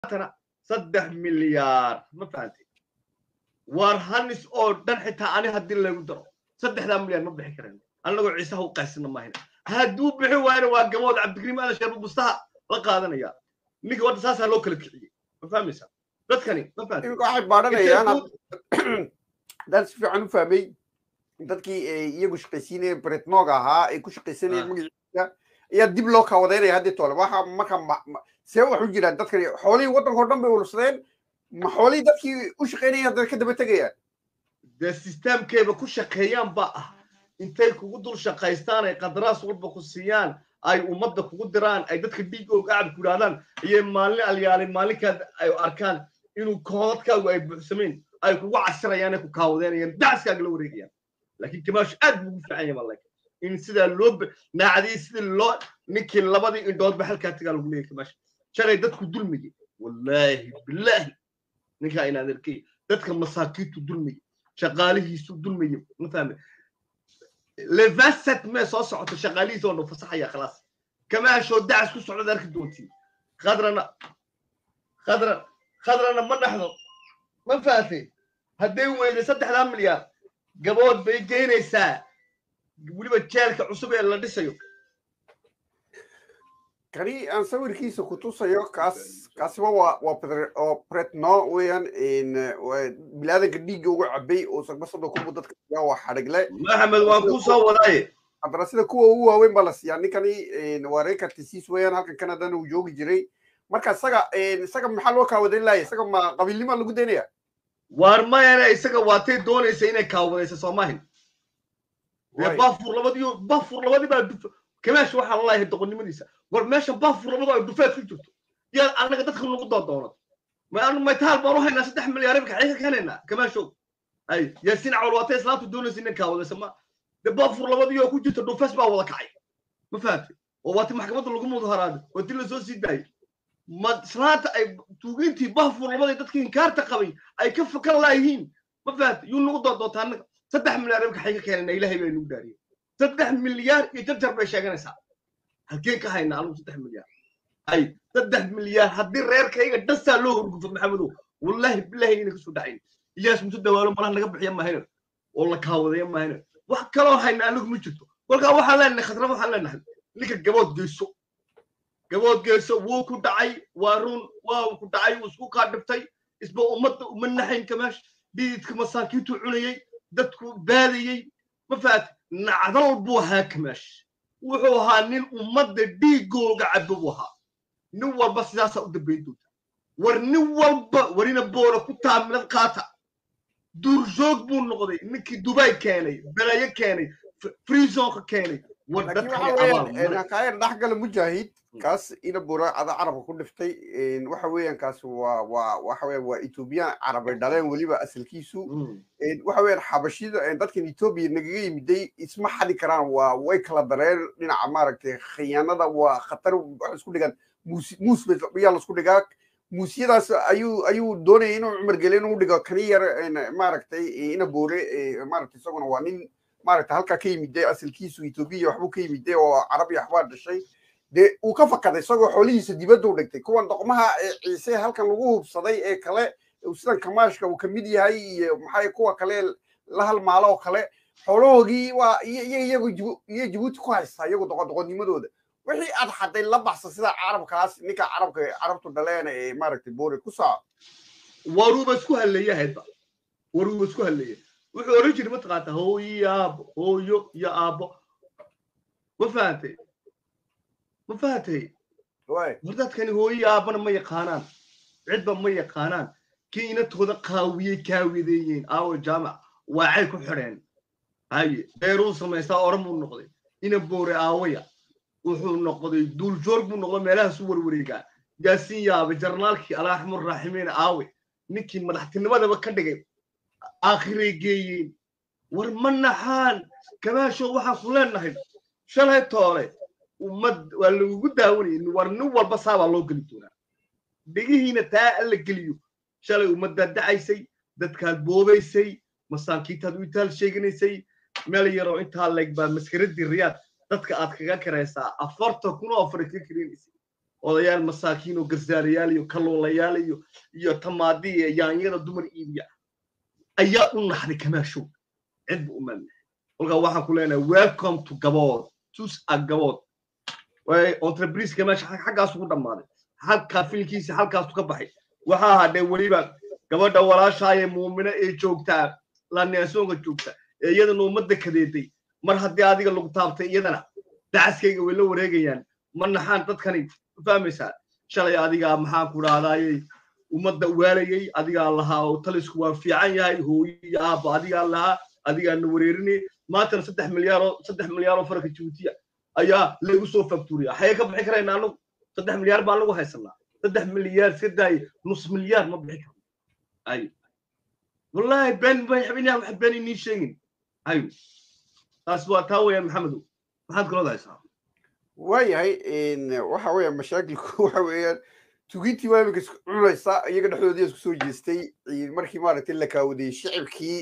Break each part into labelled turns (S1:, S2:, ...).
S1: maantana saddex milyaar ma fahantay waar hanis oo dhan xitaa ani haddii lagu daro saddexdaa milyaar ma bixi karen annagoo ciisaha u qaysana maahina hadduu bixi waayna waa gabood cabdikariim ala sheer bustaha la qaadanaya ninka wadda saasaa loo kala kiciyey ma fahmaysaa dadkani ma fahantay
S2: iminka waxay baadhanayaan dad si fiican u fahmay dadkii iyagu shaqaysiinaya bretnog ahaa ay ku shaqaysanayeen magaciisa ayaa dib loo kaawadeynaya haddii toole waxa marka see wax u jiraan dadkani xoolihii waddanka o dhan bay urursadeen ma xoolihii dadkii u shaqaynayeen haddana ka daba tegayaan
S1: dee sisteemkeeba ku shaqeeyaan ba ah intay kugu dul shaqaystaan ay qadaraas walba ku siiyaan ay ummadda kugu diraan ay dadka dhiigooga acab ku yidhahdaan iyo maalin alyaalay maalinkaad ay arkaan inuu koodadkaagu ay buuxsameen ay kugu casirayaan ay ku kaawadeynayaan dacaskaaga la wareegayaan laakiin kamaash aad buu ugu fiican yahay malaka in sidaa loo naacdiyey sidii loo ninkii labadii indhoodba halkaa tagaa lagu leeyahy kamaash shalay dadku dulmiyey wallaahi bilaahi ninkaa inaad arkay dadka masaakiintu dulmiyey shaqaalihiisu dulmiyey ma fahme levasat mee soo socota shaqaalihiisa oo dhan fasaxaya khalaas kamaashoo dacas ku socdaad arki doontiin khadrana khadra khadrana ma dhaxdo ma fahatay hadday weyday saddexdaa milyaar gabood bay geynaysaa weliba jeelka cusub ee la dhisayo
S2: kani aan sawirkiisa ku tusayo kaas kaasiba waa waa pretno weeyaan bilaadanka dhiigga uga cabay oo sagbasada kubu dadka siyaa waa xadhigle
S1: maxamed waan kuu soo wadaaye
S2: haddana sida kuwa ugu waaweyn baa la siiyaa ninkani waa rekartisiis weeyaan halkan canadana uu joogi jiray marka isaga isaga maxaa loo kaawadeyn laaya isaga ma qabiilnima lagu daynaya
S1: waar mayana isaga waatay doonaysa inay kaawadaysa soomahin dee bafur labadiyo bafur labadii baa duf kamaash waxaa la layahay doqonnimadiisa war meesha bafur labadu ay dufeed ku jirto yaa annaga dadka nagu doodoonad ma maytaal baan u haynaa saddex milyaar imika xayka ka helaynaa kamaashow ay yaasiin cawal waatay islaamtu doonaysa inay kaawadaysa ma dee bafur labadiyo ku jirta dhufees baa wada kacay ma fahamtay oo waati maxkamadda lagu mudaharaaday oo dil la soo sii daayay ma islaanta ay tuugintii bafur labadii dadkii inkaarta qabay ay ka fakan laayihiin ma fahamtay yuu nagu doodoontaa annaga saddex milyaar imika xayka ka helaynaa ilaahay baa nagu daariyay saddex milyaar iyo jarjar bay sheeganaysaa halkeen ka haynaa anugu saddex milyaar ay saddex milyaar haddii reerkayga dhasaa loo horgufo maxamedow wallaahi bilaahi inay kasoo dhacayn iyaas musu dawaalo malaha naga bixiya mahayna oo la kaawadaya mahayna wax kaloo hayna anigu ma jirto kolkaa waxaan leenahay khadra waxaan leenahay ninka gabood geyso gabood geyso wuu ku dhacay waa run waa ku dhacay wuu isku kaa dhiftay isba ummadda uma naxayn kamaash dhiidka masaakiintuu cunayey dadku baadayey ma fahat nacdal buu ahaa kamaash wuxuu ahaa nin ummadda dhiigooga cabo buu ahaa nin walba sidaasaa u dambayn doonta war nin walba warina boora ku taaminad qaata duurjoog buu noqday ninkii dubai keenay belayo keenay freezonka keenay war
S2: dadkakaayar dhexgala mujaahid kaas ina bura ada carabka ku dhiftay waxa weeyaan kaas waa waa waxa weeyaan waa ethoobiyan carabay dhaleen weliba asalkiisu waxa weeyaan xabashida dadkan etoobiya nagaga yimiday isma xadi karaan waa way kala dareen dhinaca maaragtay khiyaanada waa khatar waxa isku dhigaan muus muus yaa lasku dhigaa muusyadaas ayuu ayuu doonaya inuu cumar gele inuu dhigo kani yar maaragtay ina boore maaragtay isaguna waa nin maaragtay halkaa ka yimiday asalkiisu etoobiya waxbuu ka yimiday oo carabi waxbaa dhashay dee uu ka fakaday isagoo xoolihiisa dibadda u dhigtay kuwan doqmaha ee ciise halkan lagu hubsaday ee kale sidan kamaashka uu kamid yahay iyo maxay kuwa kale la halmaalo oo kale xoolahoogii waa iyagu iyo jabuuti ku haystaa iyagu doqondoqonnimadooda wixii aad xaday la baxsa sida carabkaas ninka carabka carabtu dhaleen ee maaragtay boore ku saaco
S1: waruuba isku halleeya haydba waruuba isku halleeya wuxuu oran jiray mataqaanta hooyo iyo aabo hooyo iyo aabo ma fahantay ma fahatay war dadkani hooyo aabana ma yaqaanaan cidba ma yaqaanaan kii inatooda qaawiyey kaawideeyeen aawo jaamac waacay ku xidheen haye beeruu samaystaa oran buu noqday ina boore aawaya wuxuu noqday duuljoor buu noqday meelahaasu warwareegaa yaasiin yaabe jarnaalkii alaaxmur raaximiin aawe ninkii madaxtinimadaba ka dhigay aakhiray geeyeen war ma naxaan kamaasho waxaan ku leenahay shalay toole ummad waa lagugu daawanayay war nin walba saabaa loo geli doonaa dhegihiina taa alla geliyo shalay ummaddaad dacaysay dadkaad boobaysay masaakiintaad u itaal sheeganaysay meel yaroo intaa leeg baa maskaradii riyaad dadka aad kaga karaysaa afartan kun oo afar kaga karinaysay odayaal masaakiin oo garsaarayaal iyo kalluulayaal iyo iyo tamaadi iyo yaanyada dumar iibiya ayaa u naxday kamaashow cid bu u malnahay kolkaa waxaan ku leenahay welcome to gabood tus a gabood entreprise kamaash xaggaas ugu dhammaaday halkaa filkiisa halkaasu ka baxay waxaa hadhee weliba gabadha walaashaaye muumine ee joogtaa laneesoonka joogta ee iyadana ummadda kadeeday mar haddii adiga lagu taabtay iyadana dacaskayga way la wareegayaan ma naxaan dadkani fahmaysaa shalay adigaa maxaan ku dhahdaayey ummadda waalayay adigaa lahaa oo talisku waa fiican yahay hooyo iyo aabba adigaa lahaa adigaana wareerinay maantana saddex milyaaroo saddex milyaaroo farka jibuutiya ayaa laygu soo faktuuriya xayee ka bixi karayna anagu saddex milyaar baan lagu haysanaa saddex milyaar iska daaye nus milyaar ma bixi karno ayo wallahi been bay xabinaa wax been inii sheegin ayo taas waa taa weeyaan maxamedow maxaad kaloo haysaa
S2: waayahay waxa weeyaan mashaakilku waxa weeyaan tugintii waa iminka isku cunaysa iyaga dhexdoodii isku soo jeestay markii maaragtay la kaawadayey shicibkii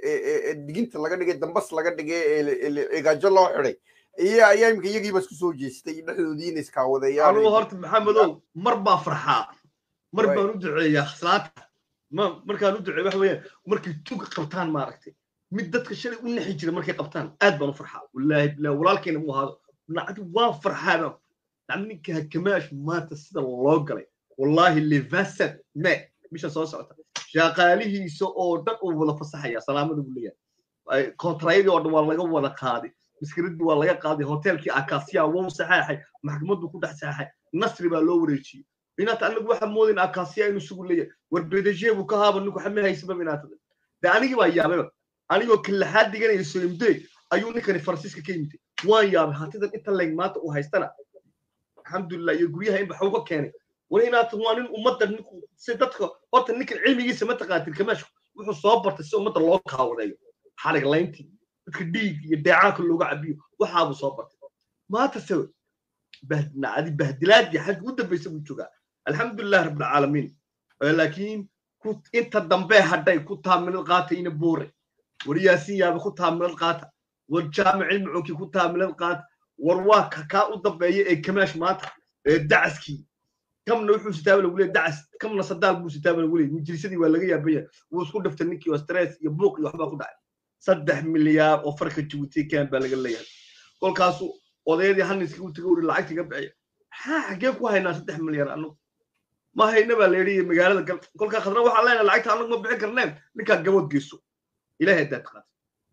S2: ee diginta laga dhigay dambas laga dhigay ee gaajo loo xiday iyo ayaa iminka iyagiiba isku soo jeestay dhexdoodii inay iskaawadayaan
S1: anugu horta maxamedow mar baa farxaa mar baan u duceeyaa salaata ma markaan u duceeya waxa weeyaan markay tuga qabtaan maaragtay mid dadka shalay u naxi jira markay qabtaan aad baan u farxaa wallaahi bilahi walaalkeena mu ahaado nacdi waa farxaa baan nacdi ninka hakamaash maanta sida loo galay wallaahi livasad me bisha soo socota shaqaalihiisa oo dhan uu wada fasaxaya salaamada buu leeyahay kontrayadii oo dhan waa laga wada qaaday maskiradii waa laga qaaday hoteelkii akasiya wou saxeexay maxkamaddu ku dhex saxeexay nasri baa loo wareejiyey inaata anagu waxaa moodayn akasiya inuu sugu leeyahay war bedeshe buu ka haaba ninku xame haysaba inaata de anigii baa yaabayba anigoo kallaxaad diganaya soimde ayuu ninkani faransiiska ka yimid waan yaabay hantidan inta leeg maanta uu haystana alxamdulilah iyo guryaha in baxuu ka keenay wali inaata waa nin ummadda ninku si dadka horta ninkan cilmigiisa ma taqaatin kamaashku wuxuu soo bartay si ummadda loo kaawadeeyo xarig layntii dadka dhiig iyo deecaanka looga cabiyo waxaabuu soo bartay maanta se bahdinacadi bahdilaadii xagga u dambaysa buu joogaa alxamdulilah rabbilcaalamiin laakiin inta dambe hadhay ku taamilad qaata ina boore war yaasin yaabe ku taamilad qaata war jaamic cilmiconkii ku taamilad qaata war waa kakaa u dambeeya ee kamaash maanta ee dacaskii kamna wuxuu sitaaba lagu leeyahy dacas kamna sadaal buu sitaaba lagu leeyahy majlisadii waa laga yaabaya wuu isku dhiftay ninkii oo stress iyo buuq iyo waxbaa ku dhacay saddex milyaar oo farka jibuuti ken baa laga leeyahay kolkaasu odayadii haniska u taga uri lacagta ka bixiya maxaa xaggee ku haynaa saddex milyaar anagu ma hayna baa la yidhi magaalada gal kolkaa khadna waxaan leenahay lacagta anagu ma bixin karneen ninkaa gabood geyso ilahay haddaad taqaata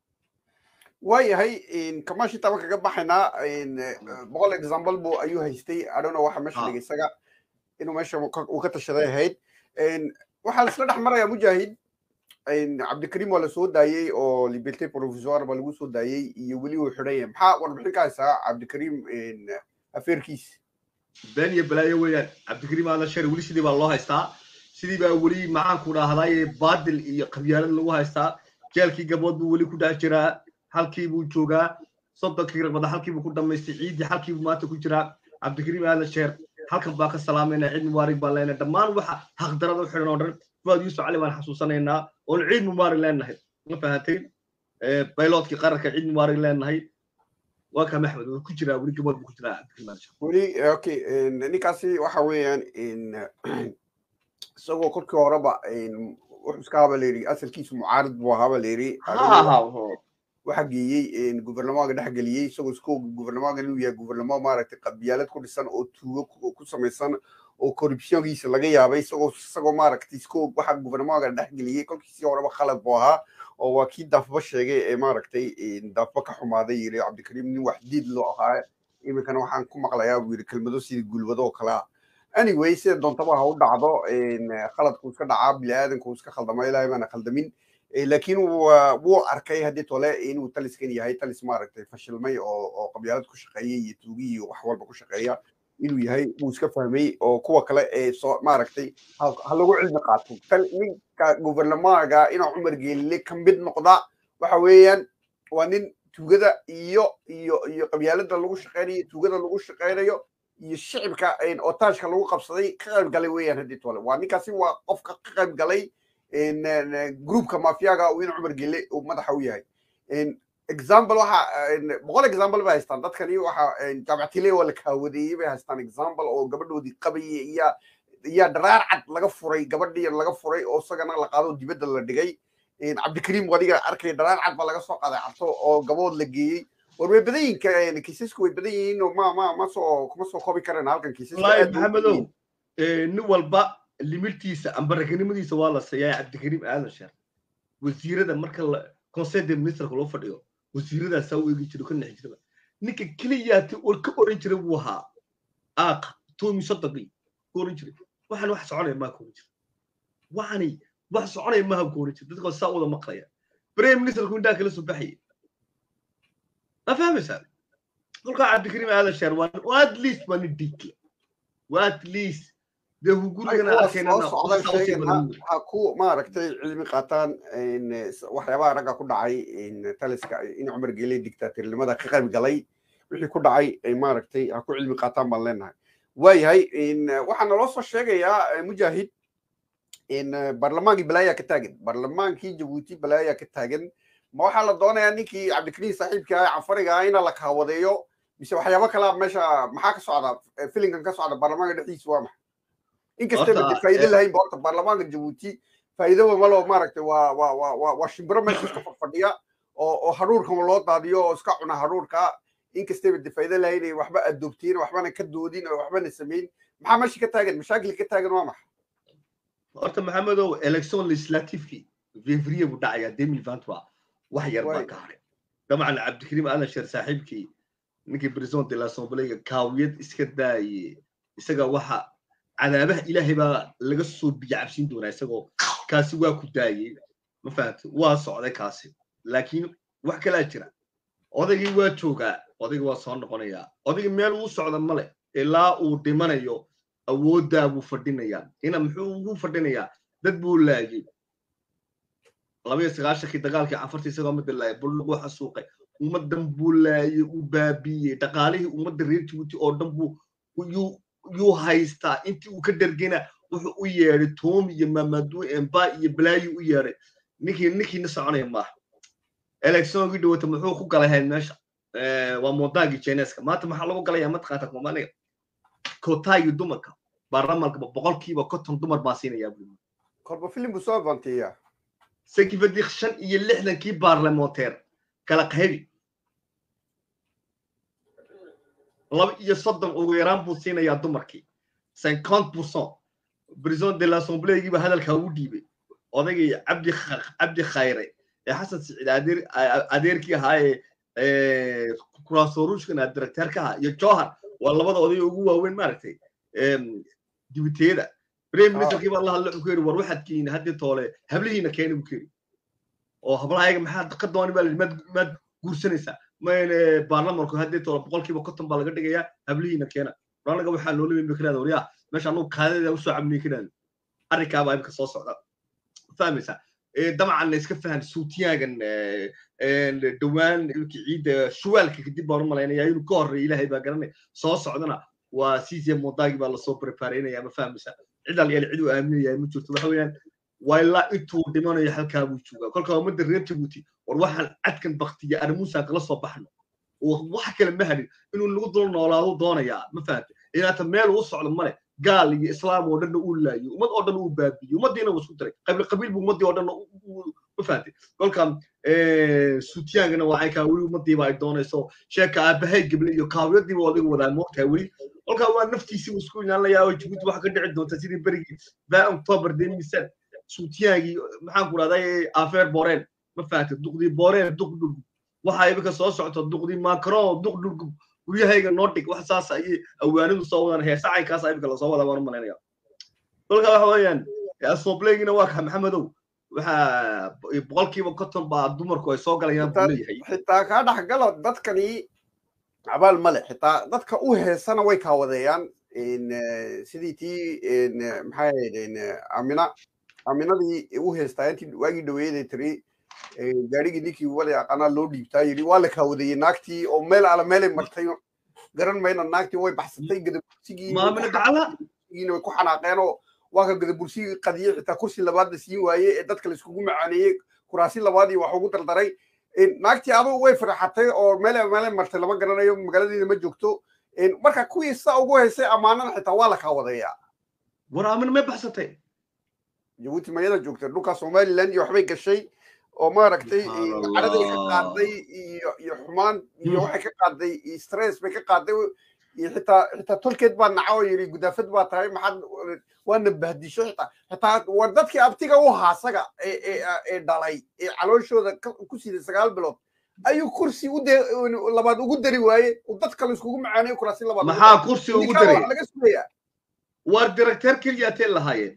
S2: waayahay kamashi taba kaga baxaynaa boqol example bu ayuu haystay adhona waxa meesha dhigay isaga inuu meesha uu ka tashaday ahayd waxaa laisla dhex marayaa mujaahid cabdikariim waa lasoo daayey oo liberté provisoire baa lagu soo daayey iyo weli uu xidhan yahay maxaa warbixin ka haysaa cabdikariim afeerkiis
S1: been iyo balaayo weeyaan cabdikariim aadan shari weli sidii baa loo haystaa sidii baa weli maxaanku dhahdaye baadil iyo qabyaalad lagu haystaa jeelkii gabood buu weli ku dhex jiraa halkii buu joogaa soddonkii raqbada halkii buu ku dhammaystay ciiddii halkii buu maanta ku jiraa cabdikariim aadan sheer halkan baa ka salaamayna ciid mubaarig baan leenahay dhammaan waxa haqdarada u xidhan oo dhan fuad yuusuf cali baan xasuusanaynaa oon ciid mubaarig leenahay ma fahanteen bayloodkii qaranka ciid mubaarig leenahay waa kaa maxmed wuu ku jiraa weli gabood buu ku jiraa
S2: weli okay ninkaasi waxa weeyaan isagoo kolkii horeba wuxuu iska haba layidhi asalkiisu mucaarid buu ahaaba layidhi waxa geeyey gubernamaaga dhex geliyey isagoo isko gubernamaaga inuu yahay gubernamo maaragtay qabyaalad ku dhisan oo tuugo ku samaysan oo corruptionkiisa laga yaabay isagoo isagoo maaragtay isko waxa gubernamaaga dhex geliyey kolkiisii horeba khalad buu ahaa oo waa kii daafba sheegay ee maaragtay daafba ka xumaaday yiri cabdikariim nin wax diid loo ahaa iminkana waxaan ku maqlayaa buu yiri kelmado sidii gulwado oo kale ah anyway sida doontaba ha u dhacdo khaladku iska dhacaa biniaadanku iska khaldama ilaahay baana khaldamin laakiin wuu arkay haddii tole inuu taliskan yahay talis maaragtay fashilmay oo qabyaalad ku shaqeeya iyo tuugi iyo wax walba ku shaqeeya inuu yahay wuu iska fahmay oo kuwa kale ee soo maaragtay ha lagu cilmi qaato ninka gubernamaaga inuu cumar geelile ka mid noqda waxa weeyaan waa nin tuugada iyo iyo iyo qabyaalada lagu shaqeynayo tuugada lagu shaqeynayo iyo shicibka otaashka lagu qabsaday ka qayb galay weeyaan haddii tole waa ninkaasi waa qofka ka qayb galay groupka mafiyaga uu in cumar gele uu madaxa u yahay example waxa boqol example bay haystaan dadkani waxa jaamacatile waa la kaawadeeyey bay haystaan example oo gabadhoodii qabayay iya iya dharaar cad laga furay gabadhii laga furay oo isagana la qaado dibadda la dhigay cabdikariim wadiga arkay dharaar cad baa laga soo qaaday cabto oo gabood la geeyey war way badan yihiin kiisasku way badan yihiin oo ma ma ma soo kuma soo koobi kareen halkan
S1: kiisaska maxamedow nin walba limirtiisa amba raganimadiisa waa la siiyaa cabdikariim aadan sheer wasiirada marka la conseil de ministerka loo fadhiyo wasiiradaasaa u eegi jiro ka nexi jiraba ninka keliyaati or ka oran jiray buu ahaa aaqa toomi sodogii ka oran jiray waxaan wax soconaya maa ka oran jira waxani wax soconaya maaha ka oran jira dadka saa wada maqlaya prime ministerku indhaa kala soo baxaya ma fahmaysaa kolkaa cabdikariim aadan sheer waa at least waa nin dhiigle waa at least dee hugurigana
S2: ha ku maaragtay cilmi qaataan waxyaabaha ragga ku dhacay taliska in cumar geele dictatornimada ka qayb galay wixii ku dhacay maaragtay ha ku cilmi qaataan baan leenahay waayahay waxaa naloo soo sheegayaa mujaahid barlamaankii balaayaa ka taagan barlamaankii jabuuti balaayaa ka taagan ma waxaa la doonayaa ninkii cabdikariim saaxiibka ah cafariga ah ina la kaawadeeyo mise waxyaabo kalaa meesha maxaa ka socda filinkan ka socda baarlamaanka dhexdiisa waa maxay inkastaba de faa'iido lahayn ba horta baarlamaanka jabuuti faa'iidoba malo maaragtay waa waa waa waa waa shimbiro meesha iska fadhiya oo oo hadhuurkan loo daadiyo oo iska cuna hadhuurka inkastaba de faa'iido lahayn ay waxba adoobtiin waxbana ka doodin oo waxbana samayn maxaa meesha ka taagan mashaakil ka taagan waa maxay
S1: horta maxamedow election legislativekii fevrier buu dhacayaa demil vantua wax yar baa ka haray dabcan cabdikariim aadan sheer saaxiibkii ninkii president de l'assembléga kaawiyad iska daaye isaga waxa cadaabaha ilaahay baa laga soo biyo cabsiin doonaa isagoo kaasi waa ku daayey ma fahamte waa socday kaasi laakiin wax kalaa jira odaygii waa joogaa odayga waa soo noqonayaa odayga meel uu socda male ilaa uu dhimanayo awooddaa buu fadhinayaa ina muxuu ugu fadhinayaa dad buu laayey laba iyo sagaashankii dagaalkii cafartii isagoo midda laayay buldhuguu xasuuqay ummaddan buu laayey uu baabiiyey dhaqaalihii ummadda reer jibuuti oo dhan buu yuu haystaa intii uu ka dhergena wuxuu u yeedhay toomi iyo mamaduu emba iyo balaayu u yeedhay ninkii ninkiina soconaya maaha electiongii dhawata muxuu ku galahayd meesha waa mondaagii jeneska maanta maxaa lagu galaya mataqaanta kumaniga kotaagii dumarka baarlamanka boqolkiiba konton dumar baa siinayaa buu
S2: korba filim buu soo bantiya
S1: sakifadik shan iyo lixdankii baarlamonteer kala qaybi laba iyo soddon ugu yaraan buu siinayaa dumarkii cinquante pourcent president de l'assemblégiiba hadalkaa ugu dhiibay odaygii cabdi cabdi khayre ee xasan siciid adeer adeerkii ahaa ee kuraasorushkana directeerka ahaa iyo johar waa labada oday ugu waaweyn maaragtay dibiteeda prime ministerkii baa la hadla wuxuu ku yidhi war waxaad keeni haddii toole hablihiina keeni buu keeni oo hablahayaga maxaad ka dooni baa maad maad guursanaysaa mayne baarlamanku haddii toole boqolkiiba konton baa laga dhigayaa hablihiina keena anaga waxaa loola yimi karaada waryaa meesha anugu kaadada usoo cabniy karaada arrinkaabaa imika soo socda fahmaysaa dabcan iska fahan suutiyaagan dhowaan ciidda shuwaalka kadib baan u malaynaya inuu ka horreeya ilaahay baa garanaya soo socdana waa cesium modaagi baa lasoo prepareynaya ma fahmaysaa cid alyaal cid uu aaminaya ma jirto waxa weeyaan waa ilaa intuu dhimanayo halkaa buu joogaa kolka ummadda reer jabuuti war waxaan cadkan baktiya arrimuusaan kala soo baxno wax kale ma hadhin inuu nagu dul noolaado doonayaa ma fahamte inaata meel uu socdo male gaal iyo islaam oo dhanna uu laayo ummad oo dhan uu baabiyo ummaddiina uu isku diray qabiil qabiil buu ummaddii oo dhan ma fahamte kolka suutiyaangana waa aynkaa weli ummaddiiba ay doonayso sheeka aabahay geble iyo kaawiyadiiba odaga wadaa moogtaa weli kolka waa naftiisii uu isku ilaalinayaa oo jabuuti waxa ka dhici doonta sidii berigii baa october demisan suutiyaangii maxaan ku rahday afeer boreen ma fahamte duqdii boreen duq dhulgub waxa imika soo socto duqdii macron duq dhulgub guryahayga noo dhig wax saas ayay awaanidu soo wadaan heesa caynkaas imika lasoo wadaa waan u malaynaya kolka waxa weeyaan asoblegina waa ka maxamedow waxa boqolkiiba konton baa dumarku ay soo galayaan buu leeyahay
S2: xitaa kaa dhexgalo dadkani abaal male xitaa dadka u heesana way kaawadeeyaan sidii tii maxay ahayd amina aminadii u heestaa intii waagii dhaweeyaday tiri gaarigii ninkii wali aqaanaa loo dhiibtaa yidhi waa la kaawadeeyey naagtii oo meel ala meelay martay garan mayna naagtii way baxsatay gadabursigiina way ku xanaaqeen oo waa ka gadabursigii qadiyey xitaa kursi labaad la siin waaye ee dadka la iskugu macaaneeyey kuraasi labaadii wax ugu dardaray naagtii adugu way farxatay oo meel meel martay lama garanayo magaaladiina ma joogto marka kuwii saa ugu haysay ammaanana xitaa waa la kaawadayaa
S1: war aamin may baxsatay
S2: jabuuti mayada joogtay dhulka somaliland iyo waxbay gashay oo maaragtay caraday ka qaaday iyo iyo xumaan iyo waxay ka qaaday stress bay ka qaaday iyo xitaa xitaa tolkeed baa naca oo yidhi gudaafad baa tahay maxaad waana bahdisho xitaa xitaa war dadkii abtiga u haasaga ee dhalay ee calooshooda ku siday sagaal bilood ayuu kursi u labaad ugu dari waaye dad kale iskugu macaanayo kuraasi labaad
S1: maxaa kursi ugu daray
S2: laga sugaya
S1: waar directeer keliyaatee lahaayeen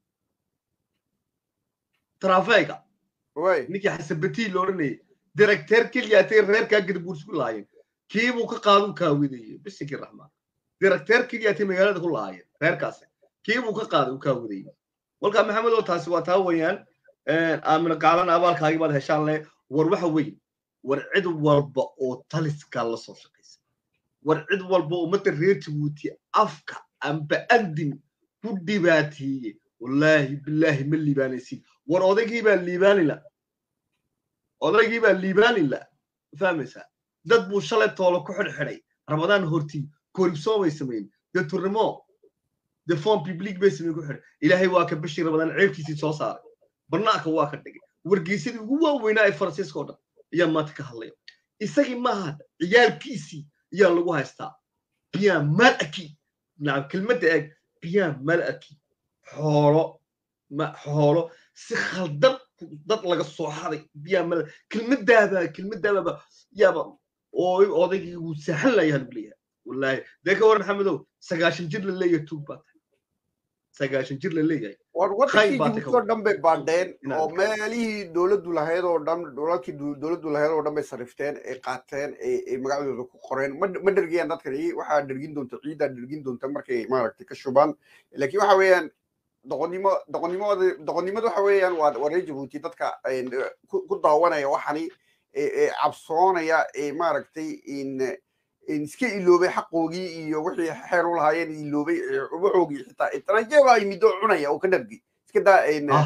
S1: trafega ninkii xasabatii la odhanayay directeer keliyaatee reerkaa garbuurs ku lahaayeen kiibuu ka qaaduu kaawideeyey bisinkii raxmaan directeer keliyaatee magaalada ku lahaayeen reerkaasi kiibuu ka qaaday uu kaawideeyey walkaa maxamed oo taasi waa taa weeyaan aamina qaadan abaalkaagii baad heshaan leh war waxa weeye war cid walba oo taliskaa la soo shaqaysa war cid walba oo ummadda reer jabuuti afka amba andin ku dhibaateeye wallaahi bilaahi ma liibaanaysid war odaygii baa liibaanila odaygii baa liibaanila fahmaysaa dad buu shalay toolo ku xidhxidhay ramadaan hortii koribsoo bay samayn dee turnimo dee fon public bay samayn ku xidhay ilaahay waa ka bishii ramadaan ceebkiisii soo saaray barnaanka waa ka dhigay wargeysadii ugu waaweynaa ee faransiiska oo dhan ayaa maanta ka hadlaya isagii maaha ciyaalkiisii ayaa lagu haystaa bien mal aki nacam kelmadda eeg bien mal aki xoolo ma xoolo si khaldan dad laga soo haday bien mal kelmadaaba kelmadaababa yaaba oo odaygii wuu saaxan layaha lagu leeyahay wallaahi dee ka waran maxamedow sagaashan jir la leeyahay tuug baa tahay sagaashan jir la leeyahay
S2: war wadankii jabuuti oo dhan bay baadheen oo meelihii dowladdu lahayd oo dhan dholalkii dowladdu lahayd oo dhan bay sarifteen ay qaateen ay magacdooda ku qoreen ma dhergiyaan dadkani waxaa dhergin doonta ciiddaa dhergin doonta markay maaragtay ka shubaan laakiin waxa weeyaan doqonnimo doqonnimada doqonnimada waxa weeyaan waa waa reer jabuuti dadka ku daawanaya waxani cabsoonaya maaragtay iska iloobay xaqoogii iyo wixii xeer u lahaayeen iloobay waxoogii xitaa itanajeebaa yimid oo cunaya oo ka dhargi iska daa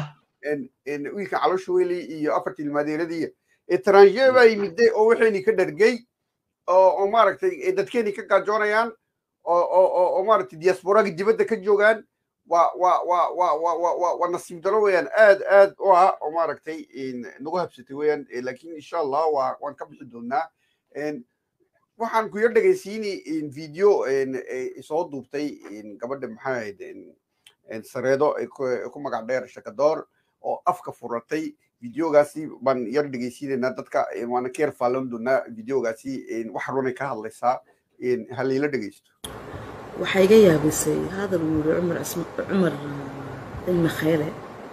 S2: wiilka caloosha weli iyo afartii ilmaadeeradii itanajeebaa yimide oo waxayni ka dhargay oo maaragtay dadkeeni ka gaajoonayaan oo maaragtay diasporagi dibadda ka joogaan waa waa waa waa waa waa waa waa nasiib daro weeyaan aad aad u ah oo maaragtay nagu habsatay weeyaan laakiin insha allah waa waan ka bixi doonaa waxaan ku yar dhegaysiini video soo duubtay gabadha maxaa ahayd sareedo ku magac dheer shakadoor oo afka furatay videogaasi baan yar dhegaysiinaynaa dadka waana ka yar faalan doonaa videogaasi wax runay ka hadlaysaa halayla dhegaysto
S3: waxaa iga yaabisay hadal uu yidhi cumar cumar ilmi khayle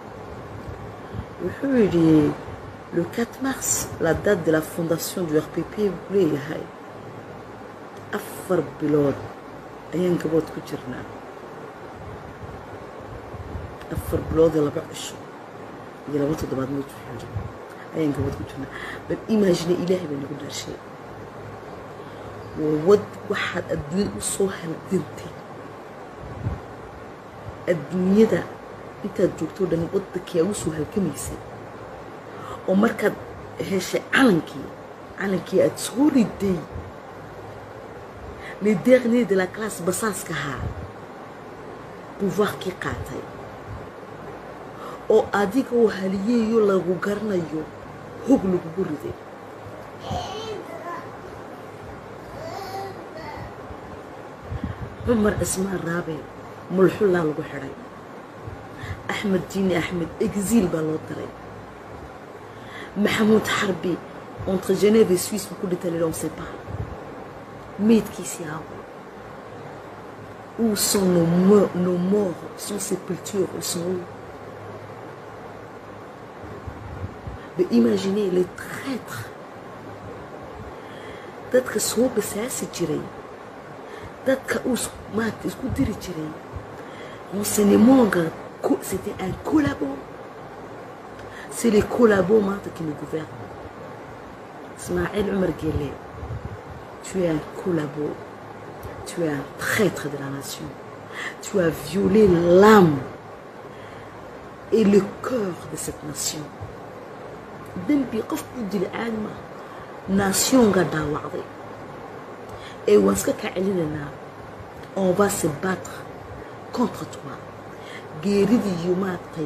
S3: wuxuu yidhi le 4 mars la date de la fondation du rpp buu leeyahay afar bilood ayaan gabood ku jirnaa afar bilood iyo laba cisho iyo laba toddobaad mid wuxuu yidhi ayaan gabood ku jirnaa bal imagine ilaahay baa nagu dhaarshay wad waxaad adduunyada u soo halgantay adduunyada intaad joogto dhan waddankii aa u soo halgamaysay oo markaad heshay calankii calankii aad soo riday les derniers de la classe basaaska ahaa pouvoirkii qaatay oo adiga oo haliyeeyo lagu garanayo hog lagugu riday cumar cismaan raabe mulxullaa lagu xidhay axmed jiini axmed exil baa loo diray maxamuud xarbi entre genève et suisse buu ku dhintay lilon sepa meydkiisii aawo où sont nos morts, nos morts sont sépultures ils sont où mais imaginez les traîtres dadka soo basaasi jiray dadka uu maaragta isku diri jiray renseignementga c'était un collabo c'est les collabos maanta qui nous gouvernent Ismaël Omar Guelleh tu es un collabo tu es un traître de la nation tu as violé l'âme et le cœur de cette nation dembi qof u dila caadi maaha naasyoonga dhaawacday ee waan iska kaa celinaynaa on va se battre contre toi geeridii iyo maaragtay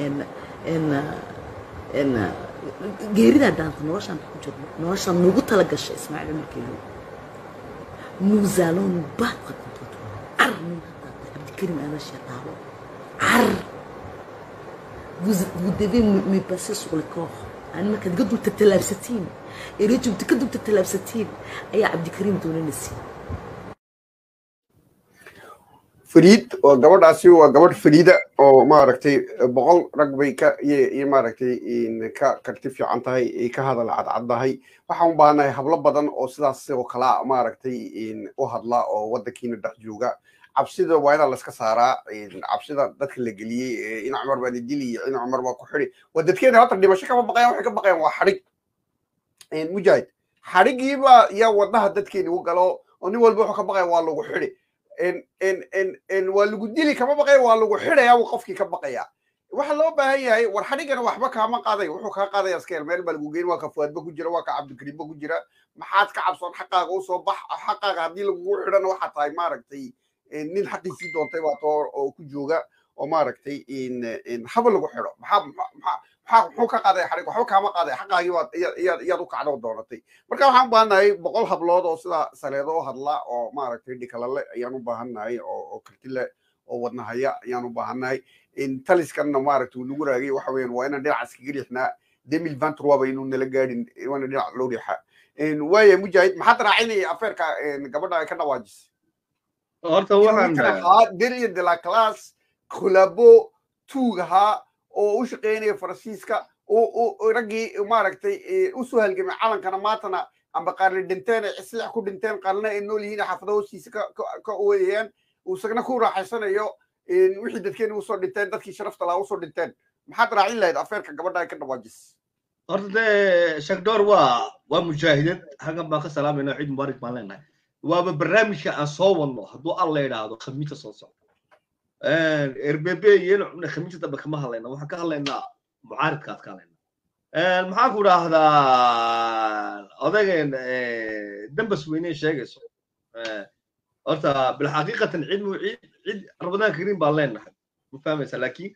S3: geeridaa daanta noloshaan ku jirno noloshaan nugu tala gashay ismaaciil markeelo nous allons nous battre contre toi car nin haddaad cabdikarim aadasha dhaabo car vous, vous devez me, me passer sur le corps ani markaad iga dulta tallaabsatiin ee rejumta ka dulta tallaabsatiin ayaa cabdikariim doonanaysa
S2: fariid oo gabadhaasi waa gabadh fariida oo maaragtay boqol rag bay ka iyo maaragtay ka karti fiican tahay ay ka hadal cadcaddahay waxaan u baahanahay hablo badan oo sidaas oo kalaa maaragtay u hadla oo waddankiina dhex jooga cabsida waa inaa laska saaraa cabsida dadka la geliyey in cumar baa dili iyo in cumar baa ku xidi waa dadkeena hata dhimasho kama baqayan waxay ka baqayaan waa xadhig mujaahid xadhigiiba yaa wadnaha dadkeeni u galo oo nin walba wuxuu ka baqaya waa lagu xidi waa lagu dili kama baqaya waa lagu xidaya uu qofkii ka baqaya waxa loo baahan yahay war xadhigana waxba kaama qaaday wuxuu kaa qaadaya iska meel baa lagu geyn waa ka fuwaadba ku jira waa ka cabdikariimba ku jira maxaad ka cabsoon xaqaaga usoo bax xaqaaga haddii lagugu xidhana waxaa tahay maaragtay nin xaqiisii doontay baa too oo ku jooga oo maaragtay haba lagu xidho maxaa maxaa muxuu ka qaaday xadhig waxba kaama qaaday xaqaagii baad iyaad iyaad u kacdo doonatay marka waxaan u baahannahay boqol hablood oo sida saleedo u hadla oo maaragtay dhikalale ayaan u baahannahay oo oo kartile oo wadnahaya ayaan u baahannahay taliskanna maaragtay uu nagu raagay waxa weeyaan waa inaan dhinaca iskaga riixnaa demil vantrwaba inuu nala gaadhin waana dhinac loo riixa waaya mujaahid maxaad raacinaya afeerka gabadha ay ka dhawaajisay
S1: horta waxaan
S2: ahaa deriya de la class kolabo tuug ahaa oo u shaqeynaya faransiiska oo raggii maaragtay u soo halgamay calankana maantana amba qaarna dhinteen ay islix ku dhinteen qaarna ay nool yihiin xaafada hoostiisa ka ooyayaan isagna ku raaxaysanayo wixii dadkeena usoo dhinteen dadkii sharafta lahaa usoo dhinteen maxaad raacin lahayd afeerka gabadha ay ka dhawaajis
S1: horta dee shakdoor waa waa mujaahidad halkan baan ka salaamayna ciid mubaarak baan leenahay waaba barnaamijka aan soo wadno hadduu alla yidhaahdo khamiista soo socdo rbb iyana cubna khamiista dambe kama hadlayna waxaan ka hadlaynaa mucaaridkaad ka hadlaynaa maxaan ku idhaahdaa odageen dambas weyne sheegayso horta bilxaqiiqatan cid mu cid cid rabadaan karin baan leenahay ma fahmaysa laakiin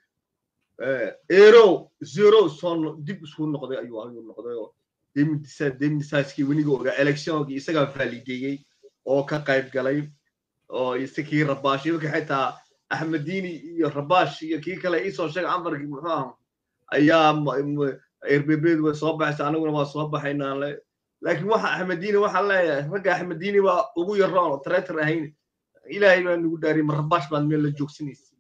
S1: ero zero soo dib isku noqday ayuu ayuu noqday oo demidisaaskii weniga ogaa electionkii isagaa valideeyey oo ka qayb galay oo isakii rabaash imanka xitaa axmediini iyo rabaash iyo kii kale iisoo sheegay amarkii muxuu aha ayaa erbebeedu way soo baxaysa anaguna waa soo baxaynaa le laakiin waxa axmediini waxaan leeyahay ragga axmediini baa ugu yaroon oo treator ahayn ilaahay baa nagu dhaariyay ma rabaash baad meel la joogsanaysa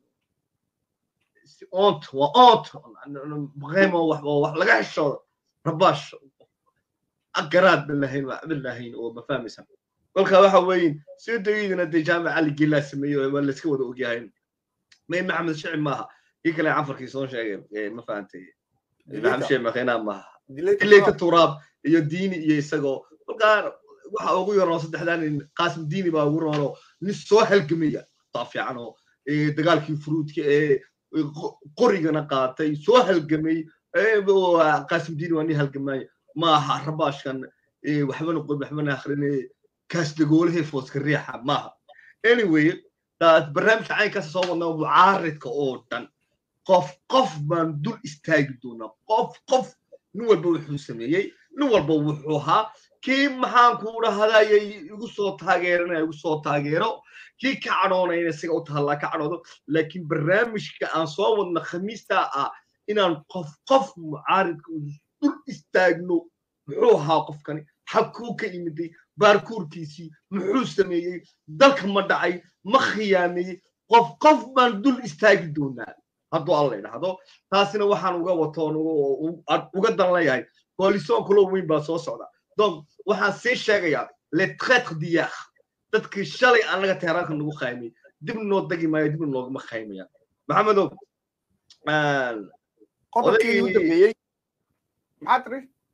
S1: ont waa ont baqaymo wax wax laga heshoodo rabaash agaraad ban lahayn waa cabid lahayn oo ma fahmaysa kolka waxa weeyin sidayidina dee jaamac ali gelaa sameeyo waa layska wada ogyahay may maxamed shicib maaha kii kale cafarkii soo sheegay ma fahantay maxamed shicib makiinaa maaha dilayta turaab iyo diini iyo isagoo kolkaa waxa ugu yaroon saddexdan qaasim diini baa ugu roonoo nin soo halgamaya taa fiican oo dagaalkii furuudka ee qorigana qaatay soo halgamay qaasim diini waa nin halgamaya maaha rabaashkan waxbana qod waxbana akhrinay kaas dagoolahee fooska riixa maaha anyway barnaamijka caynkaas soo wadnaa mucaaridka oo dhan qof qof baan dul istaagi doonaa qof qof nin walba wuxuu sameeyey nin walba wuxuu ahaa kii maxaan ku dhahadayay igu soo taageeranaya igu soo taageero kii ka cadhoonayna isaga u tahallaa ka cadhoodo laakiin barnaamijka aan soo wadna khamiistaa ah inaan qof qof mucaaridka dul istaagno muxuu ahaa qofkani xabkuu ka imiday baarkuurkiisii muxuu sameeyey dalka ma dhacay ma khiyaameeyey qof qof baan dul istaagi doonaa hadduu alla idhaahdo taasina waxaan uga watoon uga dan leeyahay koalisoon kaloo weyn baa soo socda donc waxaan sii sheegayaa le traitre diyaar dadkii shalay annaga teheraanka nagu qaymay dib noo dagi maayo dib noogama qaymaya maxamedow
S2: qodobkii ugu dambeeyey maxaa tiri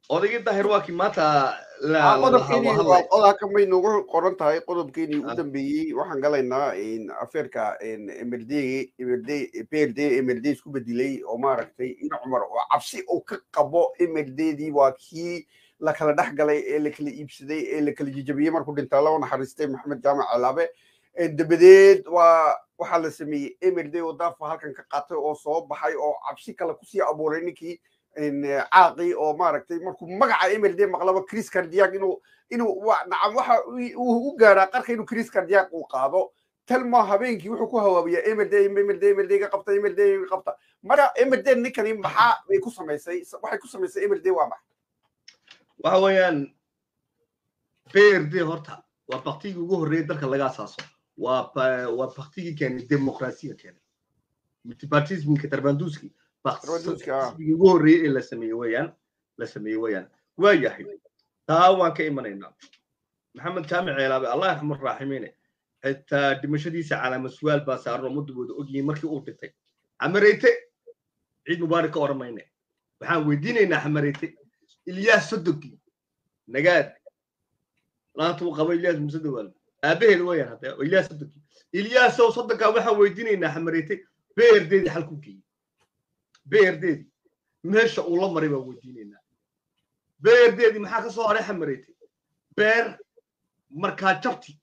S1: odaygii daahir waa kii maanta
S2: qodobkeeni waa qodobka may noogu qoran tahay qodobkeenii u dambeeyey waxaan galaynaa afeerka mld mld prd mld isku bedelay oo maaragtay in cumar oo cabsi uu ka qabo mlddii waa kii la kala dhex galay ee la kala iibsaday ee la kala jijabiyey markuu dhintaa loo naxariistay maxamed jaamac calaabe dabadeed waa waxaa la sameeyey mld oo daafa halkan ka qaatay oo soo baxay oo cabsi kale kusii abuuray ninkii caaqi oo maaragtay markuu magaca mld maqlaba chris cardiac inuu inuu nacam waxa uu u gaaraa qarka inuu chris cardiac uu qaado talma habeenkii wuxuu ku hawaabiyaa mld mld mld ga qabta mld ga qabta mara mld ninkani maxaa bay ku samaysay waxay ku samaysay mld waa maxay
S1: waxa weeyaan brd horta waa baktigii ugu horreeyay dalka laga asaaso waa waa baktigii keenay demokrasiya keenay multipartismka tarbanduski baktigii ugu horreeyay ee la sameeyey weeyaan la sameeyey weeyaan waa yahay taa waan ka imanaynaa maxamed jaamic ceelaabe allah yarxamur raaximiine xitaa dhimashadiisa calaama suwaal baa saaran oo muddabooda ogyihiin markii uu dhintay xamareyte ciid mubaarak ka oran mayne waxaan weydiinaynaa xamareyte ilyaas sodogii nagaad laanta uu qabo ilyaas muuse dawaal aabaheed weeyaan hadda ilyaas sodogii ilyaasow sodonkaa waxaan weydiinaynaa xamareyte beerdeedii xalku geeyey beerdeedii meesha uu la maray baan weydiinaynaa beerdeedii maxaa ka soo haray xamareyte beer markaa jabti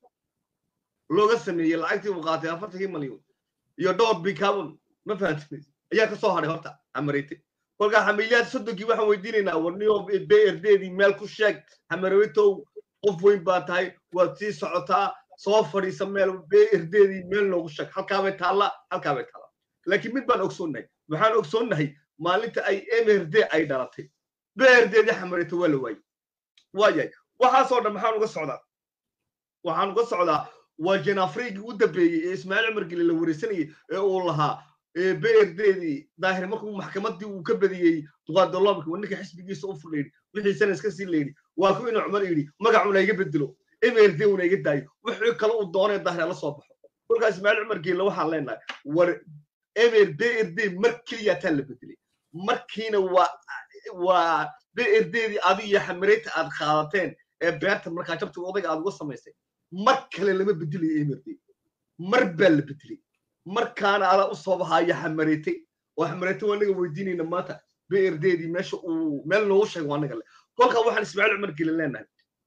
S1: looga sameeyey lacagtii uu qaatay afartankii malyan iyo dhowr bicarbon ma fahantin ayaa ka soo haray horta xamareyte kolkaa xamiliyaad sodonkii waxaan weydiinaynaa warniyo brdeedii meel ku sheeg xamareytow qof weyn baa tahay waad sii socotaa soo fadhiisa meel brdeedii meel noogu sheeg halkaabay taalla halkaabay taalla laakiin mid baan ogsoonnahay waxaan ogsoonnahay maalinta ay mrd ay dhalatay brdeedii xamareyto waa la waayey waa yahay waxaasoo dhan maxaan uga socdaa waxaan uga socdaa waa janafrigii u dambeeyey ee ismaaciil cumar geli la wareysanayay ee uu lahaa brdeedii daahir markuu maxkamaddii uu ka badiyey duqaadolomka waa ninka xisbigiisa u fudhayidhi wixii sana iska sii layidhi waa ku inuu cumar yidhi magacuna iga bedelo mrd una iga daayo wixii kale uu doonay daahir la soo baxo kolkaa ismaaciil cumar geelle waxaan leenahay war mr brd mar keliya taa la bedelay markiina waa waa brdeedii adiga iyo xamareyta aad qaadateen ee beerta markaa jabta odayga aad uga samaysay mar kale lama bedelayo mrd mar baa la bedelay markaana adaa u soo baxaya xamareytay oo xamareytay waa naga weydiinayna maanta brdeedii meesha uu meel noogu sheego waa naga le kolkaa waxaan ismaaciil cumar gelin leenahay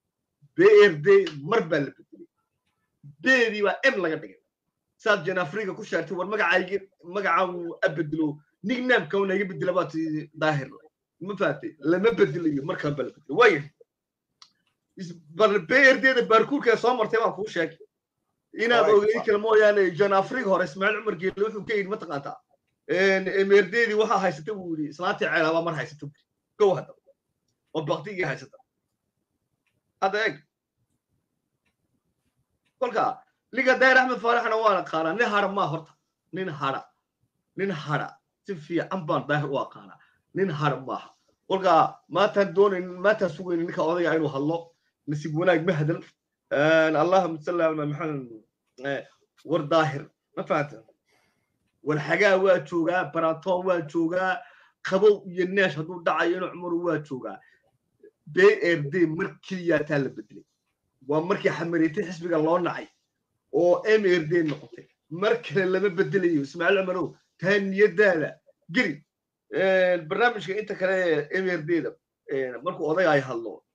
S1: brd mar baa la bedelay beedii baa m laga dhigay saad janafriga ku sheegtay war magacaygi magacaagu abedelo nicknameka una iga bedela baa tii daahir ma fahatay lama bedelayo markaan baa la bedelay waaya brdeeda baarkuurkee soo martay baan kuu sheegay inaad ogeyn kale mooyaane john afriga hore ismaaciil cumar geelle wuxuu ka yidhi mataqaantaa emerdeedii waxaa haysata buu yidhi islaantii ceelaabaa mar haysata buu gow hadda oo baktigii haysata hadda eeg kolka liga dayr axmed faaraxna waan aqaanaa nin hara maa horta nin hara nin hara si fiican baan daahir u aqaanaa nin hara maaha kolka maantaan doonayn maantaan sugaynin ninka odayga inuu hadlo nasiib wanaag ma hadal allahuma salli ala maxamed war daahir ma fahanta war xagaa waa joogaa barantoon waa joogaa qabow iyo neesh hadduu dhacayo inuu cumaru waa joogaa brd mar keliyaa taa la bedelay waa markii xamareytay xisbiga loo nacay oo mrd noqotay mar kale lama bedelayo ismaaciil cumarow taa niyadaada geli barnaamijka inta kale mrd-da markuu oday ay hadlo